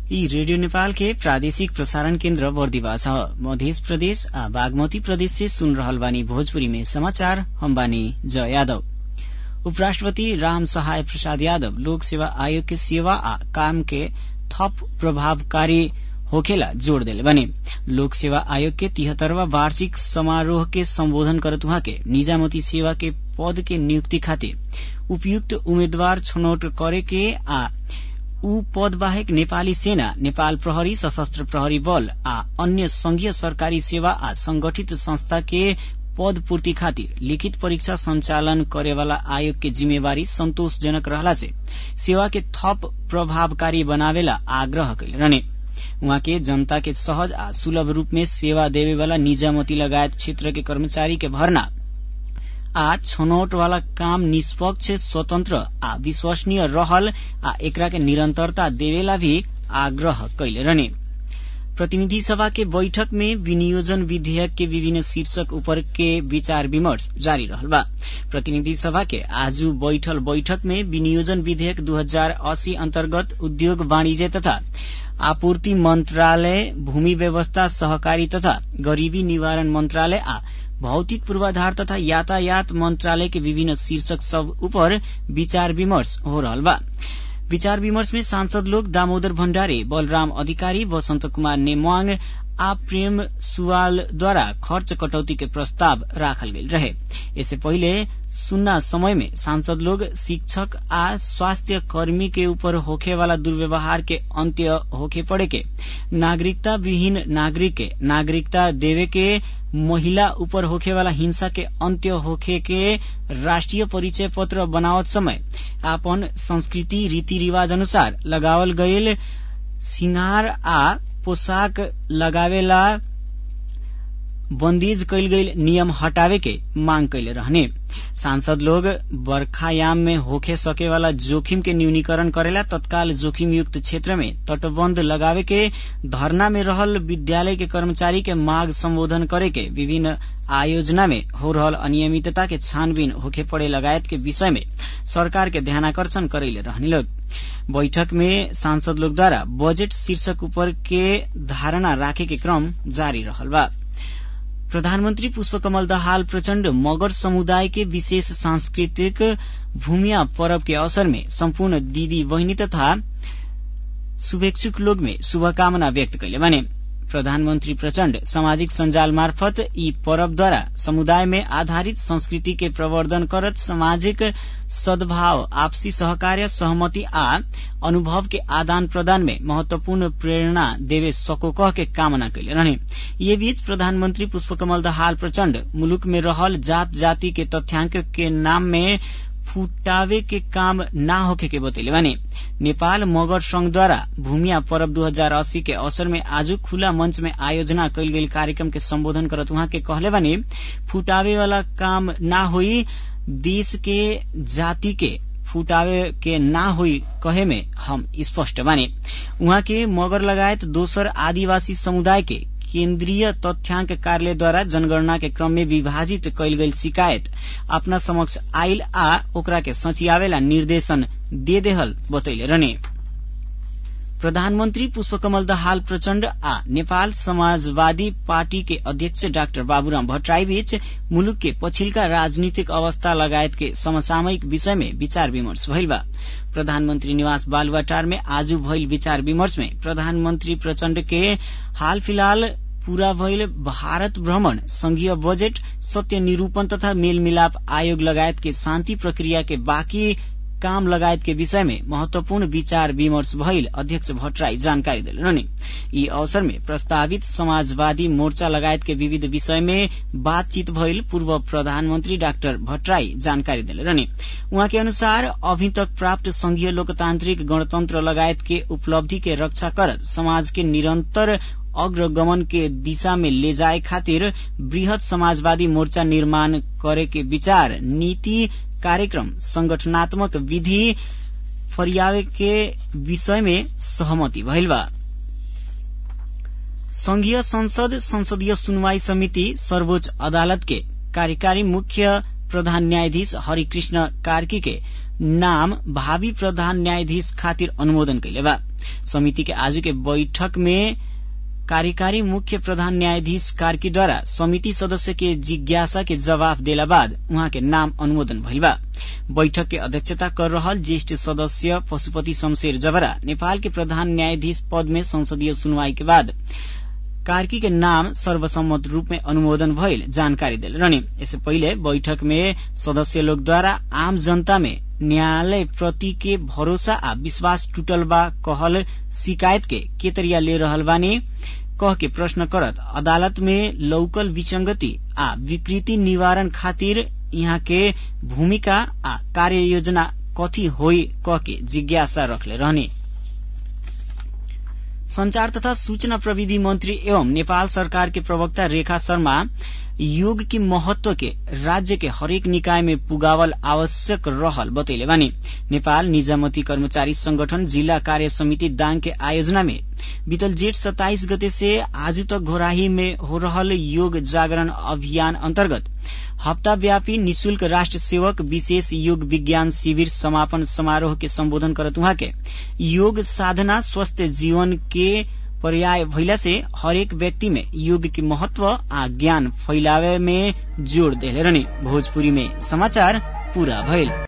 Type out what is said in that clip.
यी रेडियो नेपाल के प्रादेशिक प्रसारण केन्द्र बर्दिवा छ मध्य प्रदेश आ बागमती प्रदेश से सुन रहल बानी भोजपुरी में समाचार हम बानी जय यादव उपराष्ट्रपति राम सहाय प्रसाद यादव लोक सेवा आयोग के सेवा आ काम के थप प्रभावकारी होखेला जोड़ देले बने लोक सेवा आयोग के तिहत्तरवा वार्षिक समारोह के संबोधन करत उहाँ के निजामती सेवा के पद के नियुक्ति खातिर उपयुक्त उम्मेद्वार छनौट करे के आ ऊ पद बाहेक नेपाली सेना नेपाल प्रहरी सशस्त्र प्रहरी बल आ अन्य संघीय सरकारी सेवा आ संगठित संस्था के पद पूर्ति खातिर लिखित परीक्षा संचालन करेवाला आयोग के जिम्मेवारी संतोषजनक रहला से सेवा के थप प्रभावकारी बनावेला आग्रह कैले रहने उहाँ के जनता के सहज आ सुलभ रूप में सेवा देवे वाला निजामती लगायत क्षेत्र के कर्मचारी के भर्ना आ छनौट वाला काम निष्पक्ष स्वतन्त्र आ विश्वसनीय रहल आ एकरा के निरंतरता देवेला भी आग्रह कैले रहने प्रतिनिधि सभा के बैठक में विनियोजन विधेयक के विभिन्न शीर्षक ऊपर के विचार विमर्श जारी रहल बा प्रतिनिधि सभा के आज बैठल बैठक में विनियोजन विधेयक 2080 अंतर्गत उद्योग वाणिज्य तथा आपूर्ति मंत्रालय भूमि व्यवस्था सहकारी तथा गरीबी निवारण मंत्रालय आ भौतिक पूर्वाधार तथा यातायात मंत्रालय के विभिन्न शीर्षक सब ऊपर विचार विमर्श हो रहल बा विचार विमर्श में सांसद लोग दामोदर भण्डारी बलराम अधिकारी वसंत कुमार नेमवांग आ प्रेम सुवाल द्वारा खर्च कटौती के प्रस्ताव राखल गेल रहे इससे पहिले सुन्ना समय में सांसद लोग शिक्षक आ स्वास्थ्य कर्मी के ऊपर होखे वाला दुर्व्यवहार के अंत्य होखे पड़े के नागरिकता विहीन नागरिक के नागरिकता देवे के महिला ऊपर होखे वाला हिंसा के अंत्य होखे के राष्ट्रीय परिचय पत्र बनावत समय आपन संस्कृति रीति रिवाज अनुसार लगावल गईल सिंगार आ पोशाक लगावेला बंदीज कैल गईल नियम हटावे के मांग कैले रहने सांसद लोग बरखायाम में होखे सके वाला जोखिम के न्यूनीकरण करेला तत्काल जोखिम युक्त क्षेत्र में तटबंध लगावे के धरना में रहल विद्यालय के कर्मचारी के मांग संबोधन करे के विभिन्न आयोजना में हो रहल अनियमितता के छानबीन होखे पड़े लगायत के विषय में सरकार के ध्यानाकर्षण करेले रहने लोग बैठक में सांसद लोग द्वारा बजट शीर्षक ऊपर के धारणा राखे के क्रम जारी रहल बा प्रधानमन्त्री पुष्पकमल दाहाल प्रचण्ड मगर समुदाय के विशेष सांस्कृतिक भूमिया पर्व के अवसर में सम्पूर्ण दीदी बहिनी तथा शुभेच्छुक लोग में शुभकामना व्यक्त कैले बने प्रधानमन्त्री प्रचण्ड सामाजिक सञ्जाल मार्फत यी पर्वद्वारा समुदाय में आधारित संस्कृति के प्रवर्धन करत सामाजिक सद्भाव आपसी सहकार्य सहमति आ अनुभव के आदान प्रदान में महत्वपूर्ण प्रेरणा देवे सको कह के कामना कैले रहने ये बीच प्रधानमन्त्री पुष्पकमल दाहाल प्रचण्ड मुलुक में रहल जात जाति के तथ्याङ्क के नाम में फुटावे के काम ना होखे के बतैले बानी नेपाल मगर संघद्वारा भूमिया पर्व 2080 के अवसर में आज खुला मंच में आयोजना कैल गेल कार्यक्रम के संबोधन करत उहाँ के कहले बानी फुटावे वाला काम ना होई देश के जाति के फुटावे के ना हुई कहे में हम स्पष्ट बानी उहाँ के मगर लगायत दोसर आदिवासी समुदाय के केन्द्रीय तथ्याङ्क कार्यालयद्वारा जनगणना के क्रम में विभाजित कैल गेल शिकायत अपना समक्ष आयल आ ओकरा के सचियावेला निर्देशन दे देहल बतैले रहने प्रधानमन्त्री पुष्पकमल दाहाल प्रचण्ड आ नेपाल समाजवादी पार्टी के अध्यक्ष डाक्टर बाबुराम भट्टराई बीच मुलुक के पछिल्का राजनीतिक अवस्था लगायत के समसामयिक विषय में विचार विमर्श भइल बा प्रधानमन्त्री निवास बालुवाटार में आज भइल विचार विमर्श में प्रधानमन्त्री प्रचण्ड के हाल फिलहाल पूरा भइल भारत भ्रमण संघीय बजेट सत्य निरूपण तथा मेलमिलाप आयोग लगायत के शान्ति प्रक्रिया के बाँकी काम लगायत के विषय में महत्वपूर्ण विचार विमर्श भइल अध्यक्ष भट्टराई जानकारी दिले यी अवसर में प्रस्तावित समाजवादी मोर्चा लगायत के विविध विषय में बातचीत भइल पूर्व प्रधानमन्त्री डाक्टर भट्टराई जानकारी दिले रहने उहाँ के अनुसार अभी तक प्राप्त संघीय लोकतान्त्रिक गणतन्त्र लगायत के उपलब्धि के रक्षा करत समाज के निरन्तर अग्रगमन के दिशा में ले जाए खातिर वृहत समाजवादी मोर्चा निर्माण करे के विचार नीति कार्यक्रम संगठनात्मक विधि फरियावे के विषय में सहमति भइल बा संघीय संसद संसदीय सुनवाई समिति सर्वोच्च अदालत के कार्यकारी मुख्य प्रधान न्यायाधीश हरिकृष्ण कार्की के नाम भावी प्रधान न्यायाधीश खातिर अनुमोदन कैले बा समिति के आज के बैठक में कार्यकारी मुख्य प्रधान न्यायाधीश कार्कीद्वारा समिति सदस्य के जिज्ञासा के जवाब देला बाद उहाँ के नाम अनुमोदन भइल बा बैठक के अध्यक्षता कर रहल ज्येष्ठ सदस्य पशुपति शमशेर जबरा नेपाल के प्रधान न्यायाधीश पद में संसदीय सुनवाई के बाद कार्की के नाम सर्वसम्मत रूप में अनुमोदन भइल जानकारी दिल रहने इससे पहिले बैठक में सदस्य लोग द्वारा आम जनता में न्यायालय प्रति के भरोसा आ विश्वास टूटल बा कहल शिकायत के केतरिया ले रहल बानी कह के प्रश्न करत अदालत में लौकल विसंगति आ विकृति निवारण खातिर यहाँ के भूमिका आ कार्य योजना कथी होई कह के जिज्ञासा रखले रहने संचार तथा सूचना प्रविधि मंत्री एवं नेपाल सरकार के प्रवक्ता रेखा शर्मा योग के महत्व के राज्य के हरेक निकाय में पुगावल आवश्यक रहल बतैले बानी नेपाल निजामती कर्मचारी संगठन जिला कार्य समिति दाङ के आयोजना में बीतल जेठ सत्ताइस गते से आज तक घोराही में हो रहल योग जागरण अभियान अन्तर्गत हप्ताव्यापी निशुल्क राष्ट्र सेवक विशेष योग विज्ञान शिविर समापन समारोह के सम्बोधन करत उहाँ के योग साधना स्वस्थ जीवन के पर्याय भइला से हरेक व्यक्ति में योग के महत्व आ ज्ञान फैलावे में जोड़ देले रहने भोजपुरी में समाचार पूरा भइल